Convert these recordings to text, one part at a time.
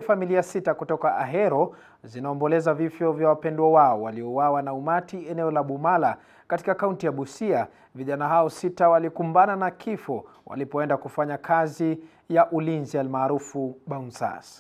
familia sita kutoka Ahero zinaomboleza vifo vya wapendwa wao waliouawa na umati eneo la Bumala katika kaunti ya Busia. Vijana hao sita walikumbana na kifo walipoenda kufanya kazi ya ulinzi almaarufu bouncers.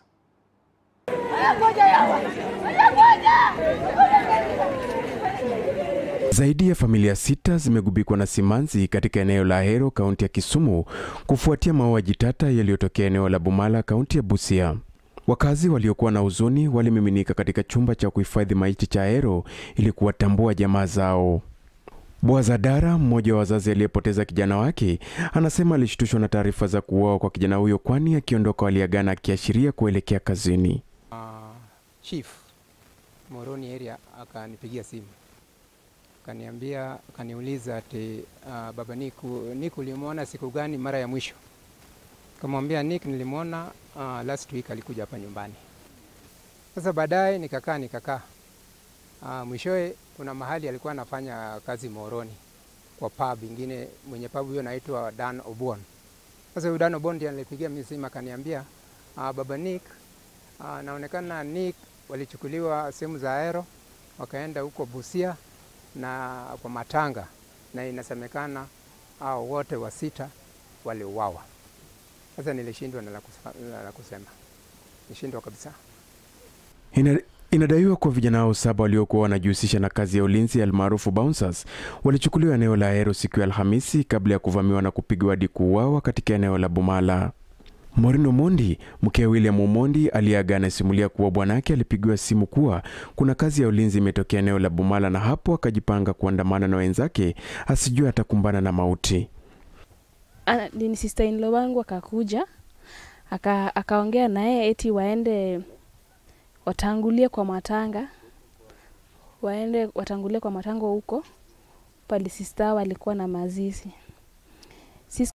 Zaidi ya familia sita zimegubikwa na simanzi katika eneo la Ahero, kaunti ya Kisumu, kufuatia mauaji tata yaliyotokea eneo la Bumala, kaunti ya Busia. Wakazi waliokuwa na huzuni walimiminika katika chumba cha kuhifadhi maiti cha Ahero ili kuwatambua jamaa zao. Bwazadara, mmoja wa wazazi aliyepoteza kijana wake, anasema alishtushwa na taarifa za kuuawa kwa kijana huyo, kwani akiondoka waliagana akiashiria kuelekea kazini. Uh, chief Moroni area akanipigia simu akaniambia, akaniuliza ati uh, baba Niku, Nick ulimwona siku gani mara ya mwisho? Kamwambia Nick nilimwona uh, last week alikuja hapa nyumbani. Sasa baadaye nikakaa nikakaa, uh, mwishowe kuna mahali alikuwa anafanya kazi Moroni kwa pub ingine, mwenye pub hiyo naitwa Dan Obon. Sasa huyu Dan Obon ndiye alipigia mimi simu akaniambia, uh, baba Nick uh, naonekana Nick walichukuliwa sehemu za Ahero wakaenda huko Busia na kwa matanga, na inasemekana hao wote wa sita waliuawa. Sasa nilishindwa na la kusema, nilishindwa kabisa. Ina, inadaiwa kuwa vijana hao saba waliokuwa wanajihusisha na kazi ya ulinzi almaarufu bouncers walichukuliwa eneo la Ahero siku ya Alhamisi kabla ya kuvamiwa na kupigwa hadi kuuawa katika eneo la Bumala. Maureen Omondi, mke wa William Omondi, aliyeaga anasimulia kuwa bwanake alipigiwa simu kuwa kuna kazi ya ulinzi imetokea eneo la Bumala, na hapo akajipanga kuandamana na wenzake asijue atakumbana na mauti. Ni sister in law wangu akakuja aka, akaongea naye eti waende watangulie kwa matanga, waende watangulie kwa matanga huko pale sister walikuwa na mazizi